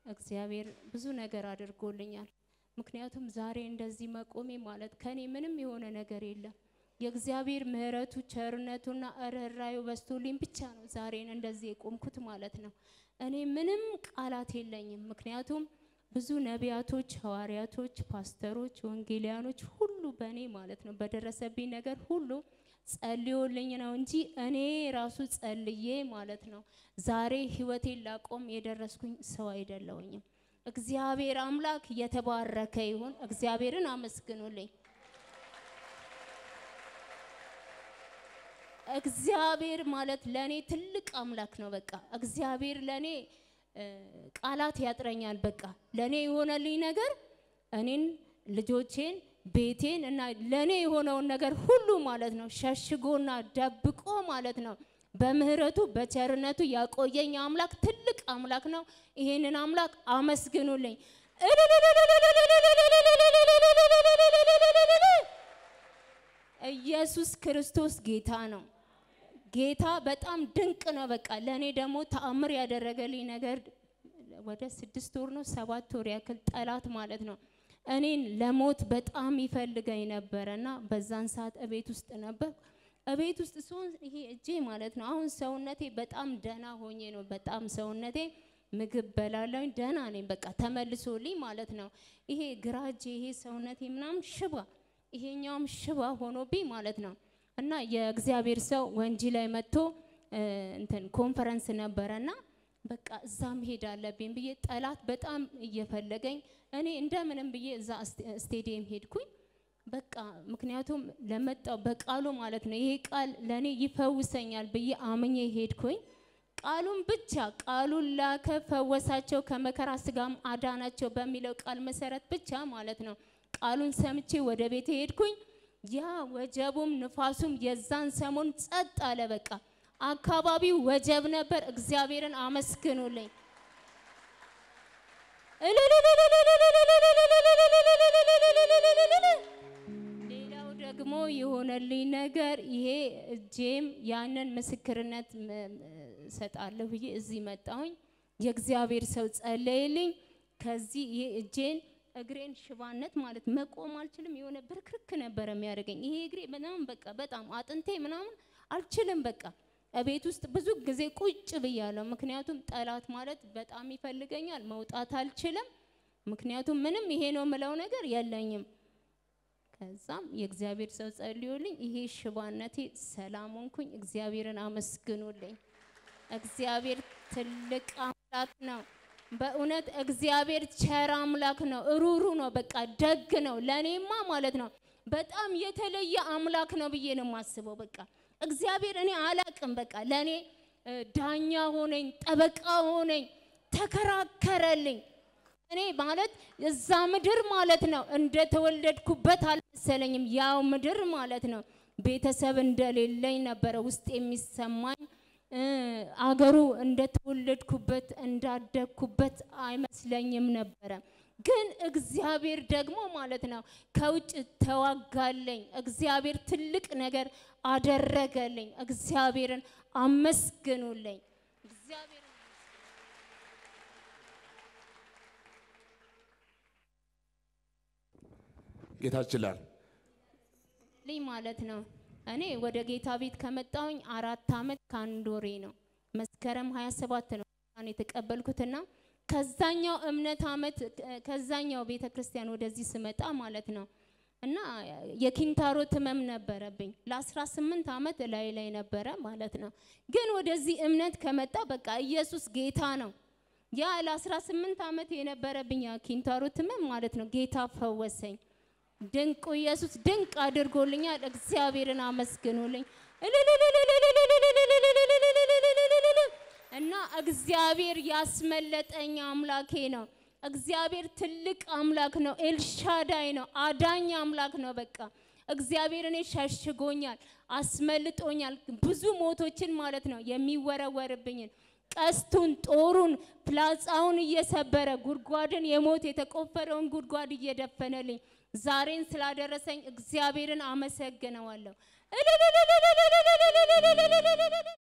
እግዚአብሔር ብዙ ነገር አድርጎልኛል። ምክንያቱም ዛሬ እንደዚህ መቆሜ ማለት ከኔ ምንም የሆነ ነገር የለም። የእግዚአብሔር ምሕረቱ ቸርነቱና ርኅራኄው በዝቶልኝ ብቻ ነው ዛሬን እንደዚህ የቆምኩት ማለት ነው። እኔ ምንም ቃላት የለኝም። ምክንያቱም ብዙ ነቢያቶች፣ ሐዋርያቶች፣ ፓስተሮች፣ ወንጌሊያኖች ሁሉ በእኔ ማለት ነው በደረሰብኝ ነገር ሁሉ ጸልዮልኝ ነው እንጂ እኔ ራሱ ጸልዬ ማለት ነው ዛሬ ህይወቴን ላቆም የደረስኩኝ ሰው አይደለሁኝም። እግዚአብሔር አምላክ የተባረከ ይሁን። እግዚአብሔርን አመስግኑልኝ። እግዚአብሔር ማለት ለኔ ትልቅ አምላክ ነው። በቃ እግዚአብሔር ለኔ ቃላት ያጥረኛል። በቃ ለኔ የሆነልኝ ነገር እኔን፣ ልጆቼን፣ ቤቴን እና ለኔ የሆነውን ነገር ሁሉ ማለት ነው ሸሽጎና ደብቆ ማለት ነው በምህረቱ በቸርነቱ ያቆየኝ አምላክ ትልቅ አምላክ ነው። ይሄንን አምላክ አመስግኑልኝ። ኢየሱስ ክርስቶስ ጌታ ነው። ጌታ በጣም ድንቅ ነው። በቃ ለእኔ ደግሞ ተአምር ያደረገልኝ ነገር ወደ ስድስት ወር ነው ሰባት ወር ያክል ጠላት ማለት ነው እኔን ለሞት በጣም ይፈልገኝ ነበረ እና በዛን ሰዓት እቤት ውስጥ ነበር። እቤት ውስጥ ሲሆን ይሄ እጄ ማለት ነው አሁን ሰውነቴ በጣም ደህና ሆኜ ነው በጣም ሰውነቴ ምግብ በላለኝ ደህና ነኝ። በቃ ተመልሶልኝ ማለት ነው ይሄ ግራ እጄ ይሄ ሰውነቴ ምናምን ሽባ ይሄኛውም ሽባ ሆኖብኝ ማለት ነው እና የእግዚአብሔር ሰው ወንጂ ላይ መጥቶ እንትን ኮንፈረንስ ነበረና በቃ እዛ መሄድ አለብኝ ብዬ ጠላት በጣም እየፈለገኝ እኔ እንደምንም ብዬ እዛ ስቴዲየም ሄድኩኝ። በቃ ምክንያቱም ለመጣው በቃሉ ማለት ነው ይሄ ቃል ለእኔ ይፈውሰኛል ብዬ አምኜ ሄድኩኝ። ቃሉን ብቻ ቃሉን ላከ፣ ፈወሳቸው፣ ከመከራ ስጋም አዳናቸው በሚለው ቃል መሰረት ብቻ ማለት ነው ቃሉን ሰምቼ ወደ ቤት ሄድኩኝ። ያ ወጀቡም ንፋሱም የዛን ሰሞን ጸጥ አለ። በቃ አካባቢው ወጀብ ነበር። እግዚአብሔርን አመስግኑልኝ። ሌላው ደግሞ የሆነልኝ ነገር ይሄ እጄም ያንን ምስክርነት ሰጣለሁ ብዬ እዚህ መጣሁኝ። የእግዚአብሔር ሰው ጸለይልኝ። ከዚህ ይሄ እጄን እግሬን ሽባነት ማለት መቆም አልችልም። የሆነ ብርክርክ ነበረ የሚያደርገኝ ይሄ እግሬ በጣም በቃ በጣም አጥንቴ ምናምን አልችልም። በቃ እቤት ውስጥ ብዙ ጊዜ ቁጭ ብያለሁ። ምክንያቱም ጠላት ማለት በጣም ይፈልገኛል። መውጣት አልችልም። ምክንያቱም ምንም ይሄ ነው የምለው ነገር የለኝም። ከዛም የእግዚአብሔር ሰው ጸልዮልኝ ይሄ ሽባነቴ ሰላም ሆንኩኝ። እግዚአብሔርን አመስግኑልኝ። እግዚአብሔር ትልቅ አምላክ ነው። በእውነት እግዚአብሔር ቸር አምላክ ነው። ሩሩ ነው። በቃ ደግ ነው። ለእኔማ ማለት ነው በጣም የተለየ አምላክ ነው ብዬ ነው የማስበው። በቃ እግዚአብሔር እኔ አላቅም። በቃ ለእኔ ዳኛ ሆነኝ፣ ጠበቃ ሆነኝ፣ ተከራከረልኝ። እኔ ማለት እዛ ምድር ማለት ነው እንደተወለድኩበት አልመሰለኝም። ያው ምድር ማለት ነው ቤተሰብ እንደሌለኝ ነበረ ውስጥ የሚሰማኝ አገሩ እንደተወለድኩበት እንዳደግኩበት አይመስለኝም ነበረ። ግን እግዚአብሔር ደግሞ ማለት ነው ከውጭ ተዋጋለኝ። እግዚአብሔር ትልቅ ነገር አደረገልኝ። እግዚአብሔርን አመስግኑልኝ። እግዚአብሔር ጌታ ይችላል። ልኝ ማለት ነው እኔ ወደ ጌታ ቤት ከመጣሁኝ አራት አመት ከአንድ ወሬ ነው። መስከረም 27 ነው ጌታን የተቀበልኩትና ከዛኛው እምነት አመት ከዛኛው ቤተ ክርስቲያን ወደዚህ ስመጣ ማለት ነው እና የኪንታሮት ህመም ነበረብኝ ለ18 አመት ላይ ላይ ነበረ ማለት ነው። ግን ወደዚህ እምነት ከመጣ በቃ ኢየሱስ ጌታ ነው። ያ ለ18 አመት የነበረብኝ ያ ኪንታሮት ህመም ማለት ነው ጌታ ፈወሰኝ። ድንቁ ኢየሱስ ድንቅ አድርጎልኛል። እግዚአብሔርን አመስግኑልኝ። እና እግዚአብሔር ያስመለጠኝ አምላኬ ነው። እግዚአብሔር ትልቅ አምላክ ነው። ኤልሻዳይ ነው። አዳኝ አምላክ ነው። በቃ እግዚአብሔር እኔ ሸሽጎኛል፣ አስመልጦኛል። ብዙ ሞቶችን ማለት ነው የሚወረወርብኝን ቀስቱን፣ ጦሩን፣ ፍላጻውን እየሰበረ ጉድጓድን የሞት የተቆፈረውን ጉድጓድ እየደፈነልኝ ዛሬን ስላደረሰኝ እግዚአብሔርን አመሰግነዋለሁ።